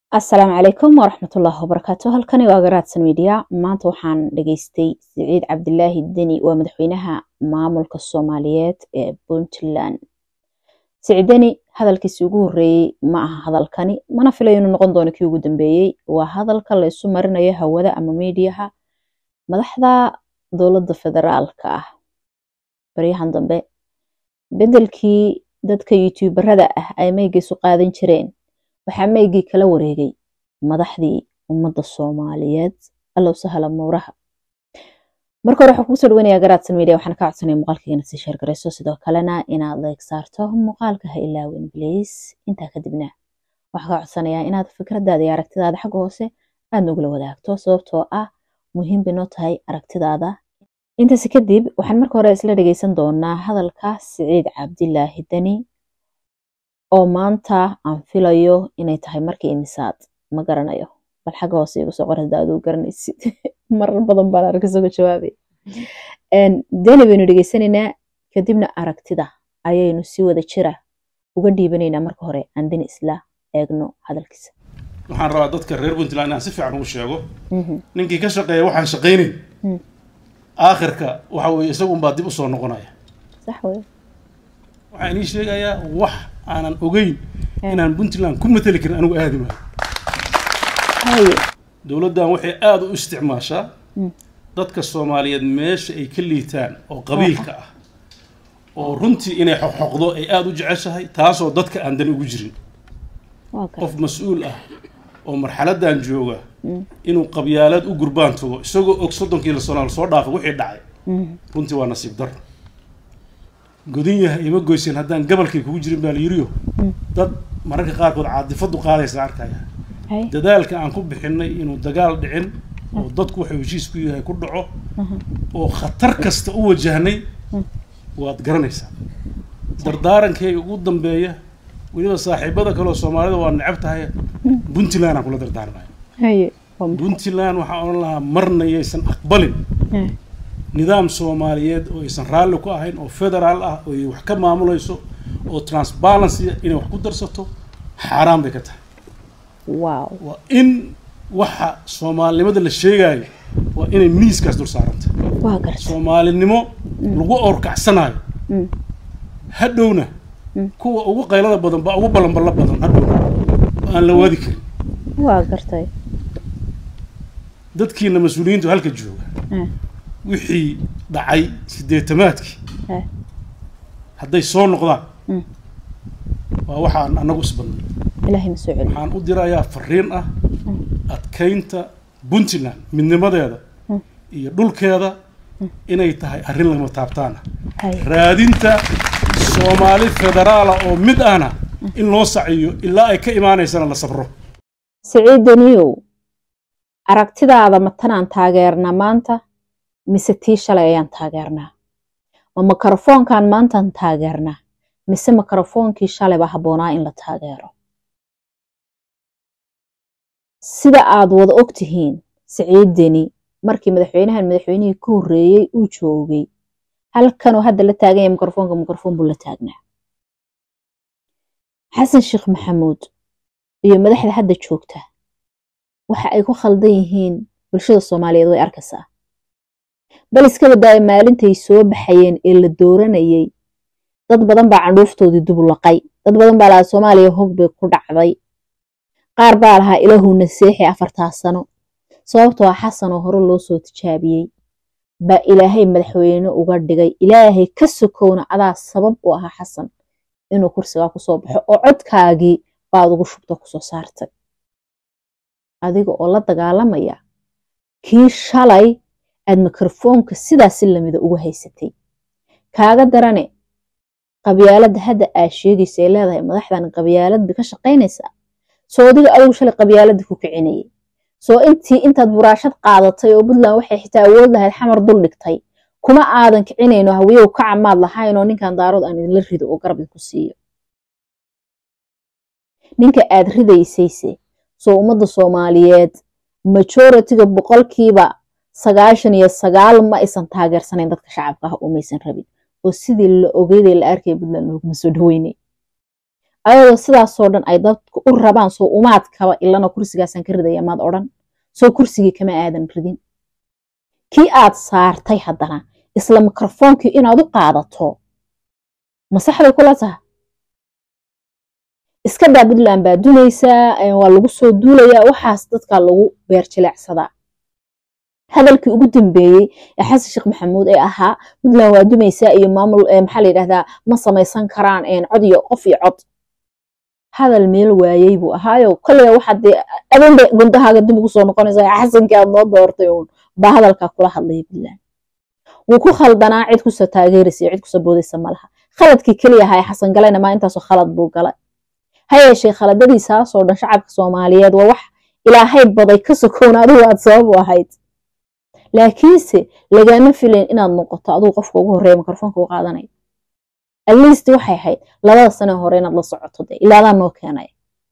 asalaamu calaykum waraxmatullaahi wabarakaatu halkani waa garaadsan midiya maanta waxaan dhageystay siciid cabdilaahi deni waa madaxweynaha maamulka soomaaliyeed ee puntland siciid deni hadalkiisi ugu horeeyey ma aha hadalkani mana filayo inuu noqon doono kii ugu dambeeyey waa hadalka la isu marinayo hawada ama miidiyaha madaxda dowladda federaalka ah baryahan dambe bedelkii dadka youtuubarada ah ay meygaysu qaadan jireen waxaa meygii kala wareegay madaxdii ummadda soomaaliyeed allow sahla mowraha marka hore waxaa kugu soo dhawanaya garaadsan media waxaan ka codsanaya muuqaalkaygana sii sheergarayso sidoo kalena inaad leeg saarto muuqaalka ha ilaawin bliis intaa kadibna waxaa ka codsanayaa inaad fikradaada iyo aragtidaada xagga hoose aad nogula wadaagto sababtoo ah muhiim bay noo tahay aragtidaada intaasi kadib waxaan marka hore isla dhegeysan doonaa hadalka siciid cabdilaahi deni oo maanta aan filayo inay tahay markii imisaad ma garanayo bal xagga hoose igu soo qor hadda aduu garanaysid marar badan baan arag isagoo jawaabay deni baynu dhegeysanaynaa kadibna aragtida ayaynu si wada jira uga dhiibanaynaa marka hore aan deni isla eegno hadalkiisa waxaan rabaa dadka reer puntland inaan si fiican ugu sheego ninkii ka shaqeeya waxaan shaqaynayn aakhirka waxa weye isagunbaa dib usoo noqonaya sax wey waxaan inii sheegayaa wax aanan ogeyn inaan puntland ku mateli karin anigu aadi maayo haye dowladdan waxay aada u isticmaashaa dadka soomaaliyeed meesha ay ka liitaan oo qabiilka ah oo runtii inay xoqxoqdo ay aada u jeceshahay taasoo dadka aan dan ugu jirin waa kale qof mas-uul ah oo marxaladan jooga inuu qabyaalad u gurbaan tago isagoo og soddonkii la sano soo dhaafay wixii dhacay runtii waa nasiib daro godin yahay ima goyseen haddaan gabalkay kugu jirin baa la yiriyo dad mararka qaarkood caadifadu qaadaysa arkaya haye dadaalka aan ku bixinay inuu dagaal dhicin oo dadku wuxuu heshiis ku yahay ku dhaco oo khatar kasta u wajahnay waad garanaysaa dardaarankeyga ugu dambeeya weliba saaxiibada kaleoo soomaalida waa necab tahay puntland aan kula dardaarmaya haye waa maxay? puntland waxaan odhan lahaa marna yaysan aqbalin Eh, nidaam soomaaliyeed oo aysan raalli ku ahayn oo federaal ah oo ay wax ka maamulayso oo transparency inay wax ku darsato xaaraan bay ka tahay wow waa in waxa soomaalinimada la sheegayo waa inay miiskaas dul saaranta waa garta soomaalinimo lagu orkacsanayo Mm. hadhowna kuwa ugu qaylada badan baa ugu ballanballo badan hadhowna oo aan la waadi karin waa gartay dadkiina mas-uuliyiintu halka jooga Eh, wixii dhacay sideetamaadkii eh, hadday soo noqdaan Mm. waa waxaan annagu isbadnay ilaahay ma soo celiyo waxaan u dirayaa fariin ah adkaynta puntland midnimadeeda Mm. iyo dhulkeeda inay tahay arrin lama taabtaan ah haye raadinta soomaali federaala oo mid ahna in loo saciyo ilaa ay ka imaanaysana la sabro siciid deniyow aragtidaada ma tanaan taageernaa maanta mise tii shalay ayaan taageernaa ma mikrofoonkan maantaan taageernaa mise mikrofoonkii shalayba habboonaa in la taageero sida aad wada og tihiin siciid deni markii madaxweynahan madaxweynihii ka horreeyey uu joogay halkanuu hadda la taagan yahay mikrofoonka mikrofoon buu la taagnaa xasan sheekh maxamuud iyo madaxda hadda joogta waxa ay ku khaldan yihiin bulshada soomaaliyeed way arkaysaa bal iska badaaya maalintay soo baxayeen ee la dooranayay dad badan baa candhuuftoodii dubulaqay dad badan baa lahaa soomaaliya hog bay ku dhacday qaar baa lahaa ilaahuna seexi afartaa sano sababtoo ah xasan oo hore loo soo tijaabiyey baa ilaahay madaxweyne uga dhigay ilaahay ka sokowna adaa sabab u ahaa xasan inuu kursigaa kusoo baxo oo codkaagii baad ugu shubta kusoo saartay adiga oo la dagaalamaya kii shalay aad mikrofoonka sidaasi lamida ugu haysatay kaaga darane qabyaaladda hadda aad sheegaysa ee leedahay madaxdan qabyaalad bay ka shaqaynaysaa soo adiga adigu shalay qabyaaladda ku kicinayay soo intii intaad buraashad qaadatay oo puntland waxay xitaa awood lahayd xamar dul dhigtay kuma aadan kicinayno hawiyow ka camaad lahaynoo ninkan daarood aan idinla rido oo garab idinku siiyo ninka aad ridaysayse soo ummadda soomaaliyeed majoritiga boqolkiiba sagaashan iyo sagaal ma aysan taageersanayn dadka shacabka ah oo maysan rabin oo sidii la ogeyday la arkaya puntland looguma soo dhaweynay ayadoo sidaasoo dhan ay dadku u rabaan soo umaadkaba ilana kursigaasaan ka ridaya maad odhan soo kursigii kama aadan ridin kii aad saartay haddana isla mikrofoonkii inaad u qaadato masaxday kula taha iska daa puntland baa dunaysaa waa lagu soo duulayaa waxaas dadkaa lagu beerjileecsadaa hadalkii ugu dambeeyey ee xasan sheekh maxamuud ee ahaa puntland waa dumaysaa iyo maamul maxaa la yidhahdaa ma samaysan karaan cod iyo qof iyo cod hadal meel waayey buu ahaayo kolliga waxaad dee adinba gundahaaga dib ugu soo noqonaysaa xasankii aad noo doortay uun baa hadalkaa kula hadlaya puntland wuu ku khaldanaa cid kusoo taageeraysa iyo cid kusoo boodaysa malaha khaladkii keliya ahaa ee xasan galayna maa intaasoo khalad buu galay ha yeeshee khaladadiisaasoo dhan shacabka soomaaliyeed waa wax ilaahay baday ka sokown adigu aad sabab u ahayd laakiinse lagama filayn inaad noqoto adigu qofka ugu horreeya mikrofoonka u qaadanaya atleast waxay ahayd labada sane hore inaad la socoto de ilaadaa noo keenaya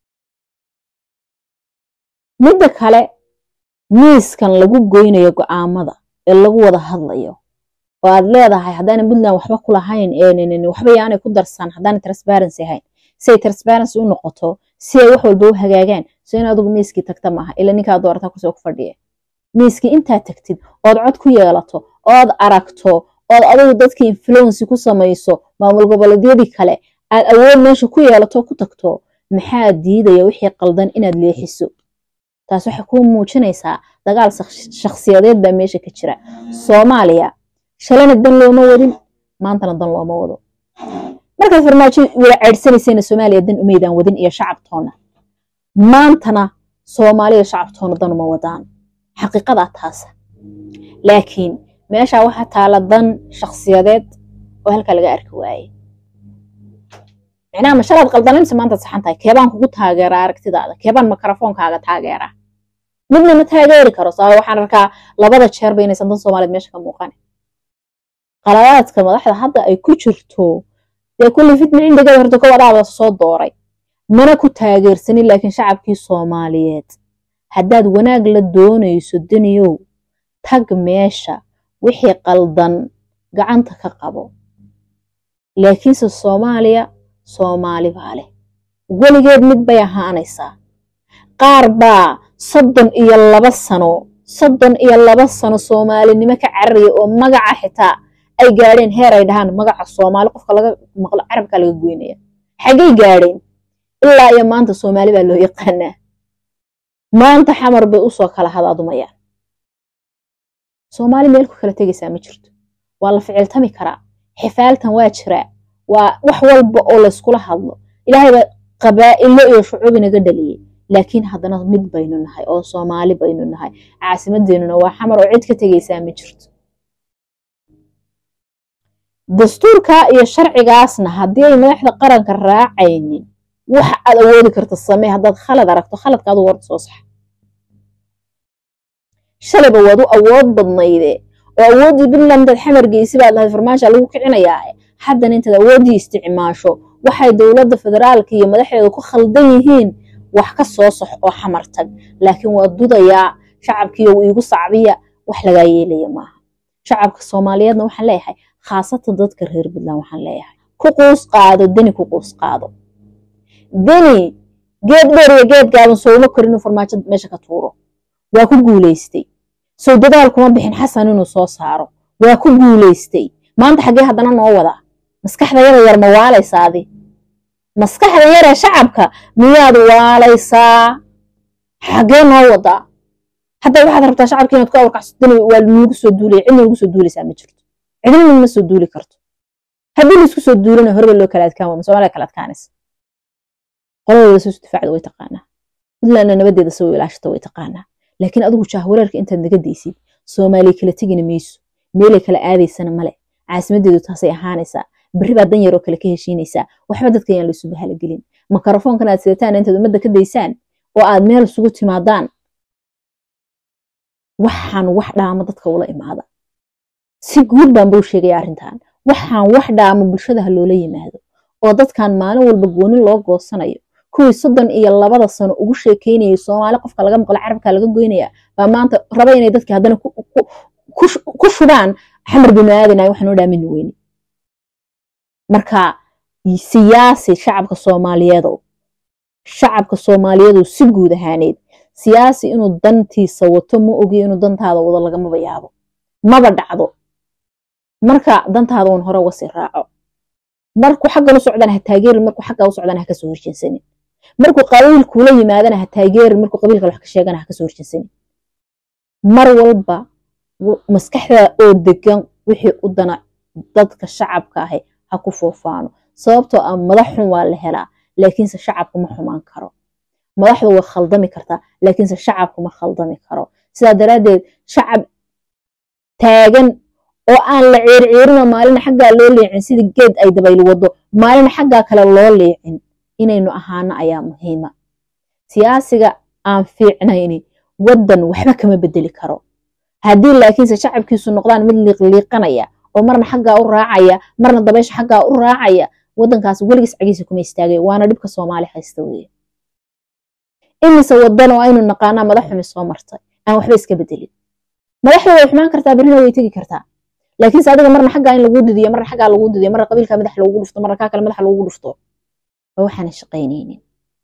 midda kale miiskan lagu goynayo go'aamada ee lagu wada hadlayo oo aad leedahay haddaanan puntland waxba ku lahayn waxba yaanay ku darsan haddaanay transparency ahayn si ay transparency u noqoto si ay wax walba u hagaagaan so in adigu miiskii tagta maaha ila ninkaa doorata kusoo ku fadhiya miiskii intaad tagtid ood cod ku yeelato ood aragto ood adigu dadkii influency ku samayso maamul goboleedyadii kale aad awood meesha ku yeelato ku tagto maxaa diidaya wixii qaldan inaad leexiso taas waxay kuu muujinaysaa dagaal shakhsiyadeed baa meesha ka jira soomaaliya shalana dan looma wadin maantana dan looma wado markaad farmaajo wada ceydhsanaysayna soomaaliya dan umaydaan wadin iyo shacabtoona maantana soomaaliya shacabtoona dan uma wadaan xaqiiqadaa taasa laakiin meeshaa waxaa taala dan shakhsiyadeed oo halkaa laga arki waayey micnaha ma shalaad qaldanaysa maantaad saxan tahay keebaan kugu taageeraa aragtidaada keebaan mikrofoonkaaga taageeraa midna ma taageeri karo sabab waxaan arkaa labada jeerba inaysan dan soomaaliyeed meesha ka muuqan qaladaadka madaxda hadda ay ku jirto dee kulli fitna cindigeeda horta kow adaada soo dooray mana ku taageersanin laakiin shacabkii soomaaliyeed haddaad wanaag la doonayso daniyow tag meesha wixii qaldan gacanta ka qabo laakiinse soomaaliya soomaali baa leh weligeed mid bay ahaanaysaa qaar baa soddon iyo laba sano soddon iyo laba sano soomaalinimo ka cararaya oo magaca xitaa ay gaadheen heer ay dhahaan magaca soomaali qofka laga maqlo carabka laga goynaya xaggay gaadheen ilaa iyo maanta soomaali baa loo yaqaanaa maanta xamar bay usoo kala hadaadumayaan soomaali meel ku kala tegaysaa ma jirto waa la ficiltami karaa xifaaltan waa jiraa waa wax walba oo layskula hadlo ilaahayba qabaa'ilo iyo shucuub inaga dhaliyey laakiin haddana mid baynu nahay oo soomaali baynu nahay caasimadeennuna waa xamar oo cid ka tegaysaa ma jirto dastuurka iyo sharcigaasna haddii ay madaxda qaranka raacaynin wax aad awoodi karta samee haddaad khalad aragto khaladka adu warda soo saxa shalayba waad u awood badnayde oo awooddii puntland intaad xamar geysi baad lahayd farmaasha lagu kicinayaa haddana intaad awooddii isticmaasho waxay dowladda federaalka iyo madaxdeedu ku khaldan yihiin wax ka soo sax oo xamar tag laakiin waa dudayaa shacabkiiyo iigu sacbiya wax lagaa yeelaya maaha shacabka soomaaliyeedna waxaan leeyahay khaasatan dadka reer puntland waxaan leeyahay ku quus qaado deni ku quus qaado deni geed dheer iyo geed gaaban sooma kor inuu farmaajo meesha ka tuuro waa ku guulaystay sow dadaal kuma bixin xasan inuu soo saaro waa ku guulaystay maanta xaggee haddana noo wadaa maskaxda yada yar ma waalaysaadi maskaxda yaree shacabka miyaad waalaysaa xaggee noo wadaa hadda waxaad rabtaa shacabka inaad ku awrkacso dani waa nagu soo duulaya cidna nagu soo duulaysaa ma jirto cidna ma soo duuli karto haddii laisku soo duulana horeba loo kala adkaan waa soomaaliya kala adkaanaysa qoladooda soo difaacda way taqaanaa puntlandna nabadeeda soo ilaashata way taqaanaa laakiin adigu jahwareerka intaad naga daysid soomaaliya kala tegina mayso meelay kala aadaysana male caasimadeedu taasay ahaanaysaa berri baa dan yaroo kale ka heshiinaysaa waxba dadka ayaan laysu bahala gelin makarofoonkan aad sidataan intaad ummadda ka daysaan oo aad meel isugu timaadaan waxaan wax dhaamo dadka ula imaada si guud baan buu sheegaya arrintan waxaan wax dhaamo bulshada ha loola yimaado oo dadkan maalin walba goonin loo goosanayo kuwii soddon iyo labada sano ugu sheekeynayay soomaali qofka laga maqlo carabka laga goynaya baa maanta raba inay dadki haddana ku shubaan xamar binu aadanay waxaan oo dhaamini weyne marka siyaasi shacabka soomaaliyeedow shacabka soomaaliyeedow si guud ahaaneed siyaasi inuu dantiisa wato ma ogiyo inuu dantaada wado lagamaba yaabo maba dhacdo marka dantaada uun hore uga sii raaco markuu xaggan u socdana ha taageerin markuu xaggaa u socdana ha kasoo horjeensanin markuu qabiilkuula yimaadana ha taageerin markuu qabiilka wax ka sheegana ha kasoo horjeensanin mar walba maskaxda oo degan wixii u dana dadka shacabka ahi ha ku foofaano sababtoo ah madax xun waa la helaa laakiinse shacabku ma xumaan karo madaxdu way khaldami kartaa laakiinse shacabku ma khaldami karo sidaa daraaddeed shacab taagan oo aan la ciirciirinoo maalina xaggaa loo leecin sida geed ay dabayl wado maalina xaggaa kale loo leecin inaynu ahaano ayaa muhiima siyaasiga aan fiicnayni waddan waxba kama bedeli karo haddii laakiinse shacabkiisu noqdaan mid liiqliiqanaya oo marna xaggaa u raacaya marna dabaysha xaggaa u raacaya waddankaas weligiis cagiisa kuma istaagay waana dhibka soomaali haysta weeye imise waddan oo aynu naqaanaa madax xumi soo martay aan waxba iska bedelin madaxda way xumaan kartaa berrina way tegi kartaa laakiinse adiga marna xaggaa in lagu didiyo marna xaggaa lagu didiyo marna qabiilka madax lagugu dhufto marna kaa kale madax lagugu dhufto waa waxaana shaqaynaynin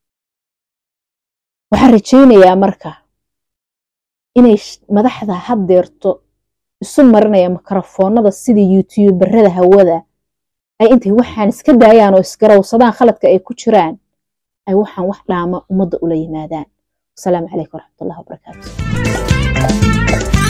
waxaan rajaynayaa marka inay madaxda haddeerto isu marinaya mikrofoonada sida youtuubarada hawada ay intay waxaan iska daayaan oo isgarawsadaan khaladka ay ku jiraan ay waxaan wax dhaama ummadda ula yimaadaan wasalaamu calaykum waraxmatullahi wabarakaatu